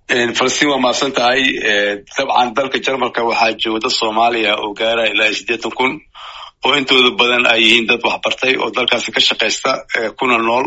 falastiin waa mahadsan tahay dabcan dalka jarmalka waxaa jooga dad soomaaliya oo gaara ilaa siddeetan kun oo intooda badan ay yihiin dad waxbartay oo dalkaasi ka shaqaysta kuna nool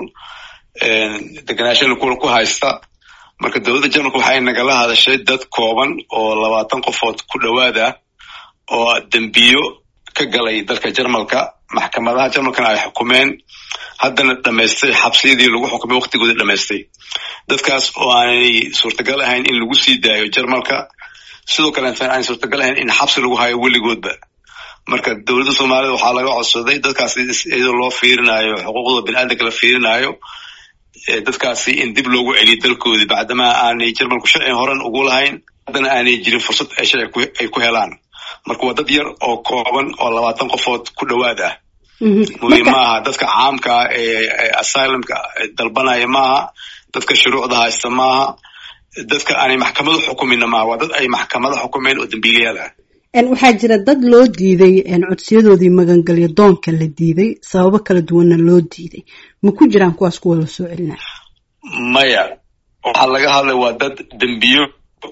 deganaashana ku haysta marka dowladda jarmalka waxay nagala hadashay dad kooban oo labaatan qofood ku dhowaad ah oo dembiyo ka galay dalka jarmalka maxkamadaha jarmalkana ay xukumeen haddana dhamaystay xabsiyadii lagu xukumay waktigooda dhamaystay dadkaas oo aanay suurtagal ahayn in lagu sii daayo jarmalka sidoo kaleetan aanay suurtagal ahayn in xabsi lagu hayo weligoodba marka dowladda soomaalida waxaa laga codsaday dadkaasi iyadoo loo fiirinayo xuquuqda biniaadamka la fiirinayo dadkaasi in dib loogu celiyo dalkoodii bacdamaa aanay jarmalku sharci horan ugu lahayn haddana aanay jirin fursad ay sharci ay ku helaan marka waa dad yar oo kooban oo labaatan qofood ku dhowaad ah muhiim maaha dadka caamka ee asylumka dalbanaya maaha dadka shuruucda haysta maaha dadka aanay maxkamado xukumina maaha waa dad ay maxkamado xukumeen oo dambiilayaal ah waxaa jira dad loo diiday codsiyadoodii magangelyo doonka la diiday sababo kala duwanna loo diiday ma ku jiraan kuwaas kuwa la soo celinaya maya waxaa laga hadlay waa dad dembiyo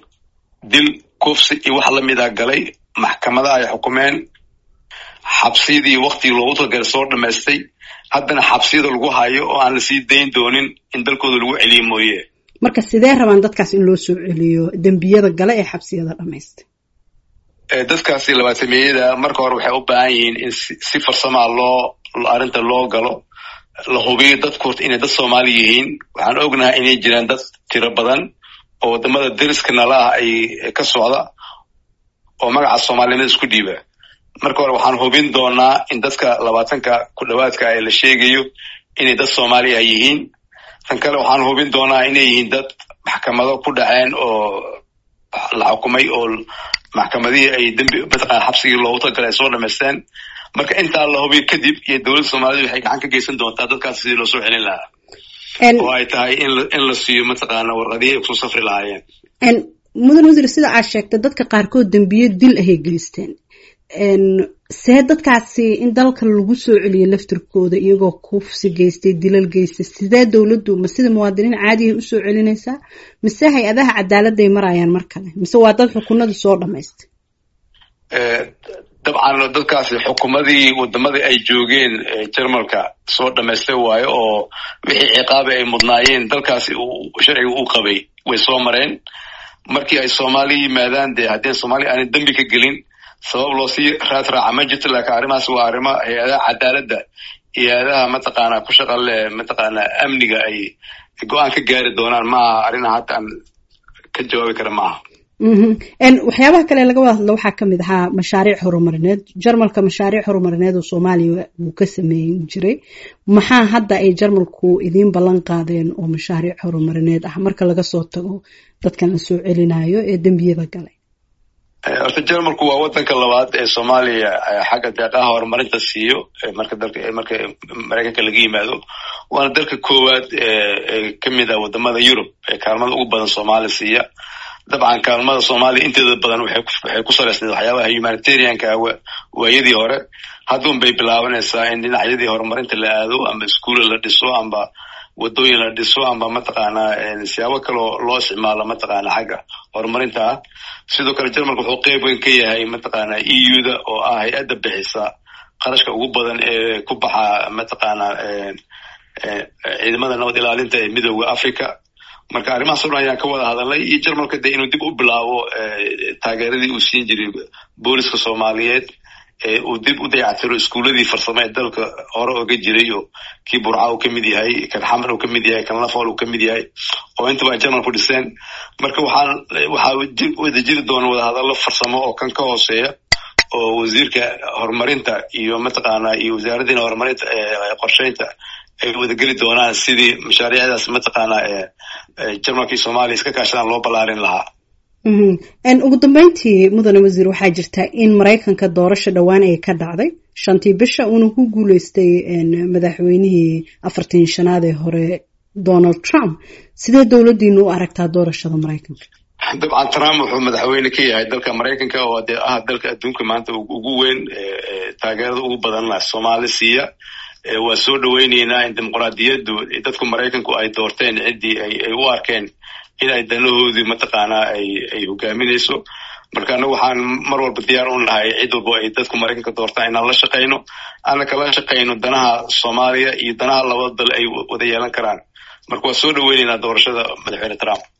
dil kufsi iyo wax lamida galay maxkamada ay xukumeen xabsiyadii waktigii loogu talagalay soo dhamaystay haddana xabsiyada lagu hayo oo aan lasii dayn doonin in dalkooda lagu celiyo mooye marka sidee rabaan dadkaas in loo soo celiyo dembiyada gale ee xabsiyada dhamaystay dadkaasi labaatameyada marka hore waxay u baahan yihiin in si farsamaa loo arrinta loo galo la hubiyo dadku horta inay dad soomaali yihiin waxaan ognahay inay jiraan dad tiro badan oo wadamada deriska nala ah ay ka socda oo magaca soomaalinimada isku dhiiba marka hore waxaan hubin doonaa in dadka labaatanka ku dhowaadka ee la sheegayo inay dad soomaaliya yihiin tan kale waxaan hubin doonaa inay yihiin dad maxkamado ku dhaceen oo la xukumay oo maxkamadihii ay dembi mataqana xabsigii loogu talagalay ay soo dhamaysteen marka intaa la hubiyo kadib iyo dowladda soomaalida waxay gacan ka geysan doontaa dadkaas sidii loo soo celin lahaa oo ay tahay in la siiyo mataqaana warqadihii ay kusoo safri lahaayeen mudan wasiir sida aad sheegtay dadka qaarkood dembiyo dil ahay geysteen see dadkaasi in dalka lagu soo celiyo laftirkooda iyagoo kufsi geystay dilal geystay sidee dowladdu ma sida muwaadiniin caadihay usoo celinaysaa mise hay-adaha cadaaladday marayaan mar kale mise waa dad xukunada soo dhamaystay dabcan dadkaasi xukumadii wadamadii ay joogeen jarmalka soo dhamaystay waayo oo wixii ciqaabi ay mudnaayeen dalkaasi sharciga u qabay way soo mareen markii ay soomaaliya yimaadaan dee haddii soomaaliya aanay dembi ka gelin sabab loo sii raad raaca ma jirto laakiin arrimahaas waa arrimo hay-adaha cadaaladda iyo hay-adaha mataqaana ku shaqa leh mataqaana amniga ay go-aan ka gaari doonaan maaha arrinaha hadda aan ka jawaabi kara maaha waxyaabaha kale laga wada hadlo waxaa kamid ahaa mashaariic horumarineed jarmalka mashaariic horumarineed oo soomaaliya wuu ka sameeyin jiray maxaa hadda ay jarmalku idiin ballan qaadeen oo mashaariic horumarineed ah marka laga soo tago dadkan la soo celinayo ee dembiyada galay horta jarmalku waa wadanka labaad ee soomaaliya xagga deeqaha horumarinta siiyo marka dalka marka maraykanka laga yimaado waana dalka koowaad ee kamid ah wadamada yurub ee kaalmada ugu badan soomaaliya siiya dabcan kaalmada soomaaliya inteeda badan waxay ku salaysnayd waxyaabaha humanitarianka waayadii hore haddun bay bilaabanaysaa in dhinacyadii horumarinta la aado amba iskuula la dhiso amba wadooyin la dhiso amba mataqaana siyaabo kaloo loo isticmaalo mataqaana xagga horumarinta ah sidoo kale jarmalka wuxuu qeyb weyn ka yahay mataqaana e u da oo ah hay-adda bixisa qarashka ugu badan ee ku baxa mataqaana ciidamada nabad ilaalinta ee midooda africa marka arrimahaas o dhan ayaan ka wada hadalnay iyo jarmalka dee inuu dib u bilaabo taageeradii uu siin jiray booliska soomaaliyeed uu dib u dayactiro iskuuladii farsamo ee dalka hore oga jiray oo kii burca uu kamid yahay kan xamar uu kamid yahay kan lafool uu kamid yahay oo intaba ay jarmalku dhiseen marka waxaan waxaa wada jiri doona wadahadallo farsamo oo kan ka hooseeya oo wasiirka horumarinta iyo mataqaana iyo wasaaraddiina horumarinta qorsheynta ay wadageli doonaan sidii mashaariicdaas mataqaana jarmalka iyo soomaaliya iska kaashadaan loo ballaarin lahaa ugu dambeyntii mudane wasiir waxaa jirta in maraykanka doorasha dhowaan ay ka dhacday shantii bisha uuna ku guuleystay madaxweynihii afartan shanaad ee hore donald trump sidee dowladdiinu u aragtaa doorashada maraykanka dabcan trump wuxuu madaxweyne ka yahay dalka maraykanka oo dee ah dalka adduunka maanta ugu weyn taageerada ugu badan soomaali siiya waa soo dhoweyneynaa in dimuqraadiyaddu dadku maraykanku ay doorteen ciddii ay u arkeen in ay danahoodii mataqaanaa ay ay hogaaminayso marka anagu waxaan mar walba diyaar u nahay cid walbo ay dadku maraykanka doortaan inaan la shaqayno aana kala shaqayno danaha soomaaliya iyo danaha labada dal ay wada yeelan karaan marka waa soo dhaweyneynaa doorashada madaxweyne trump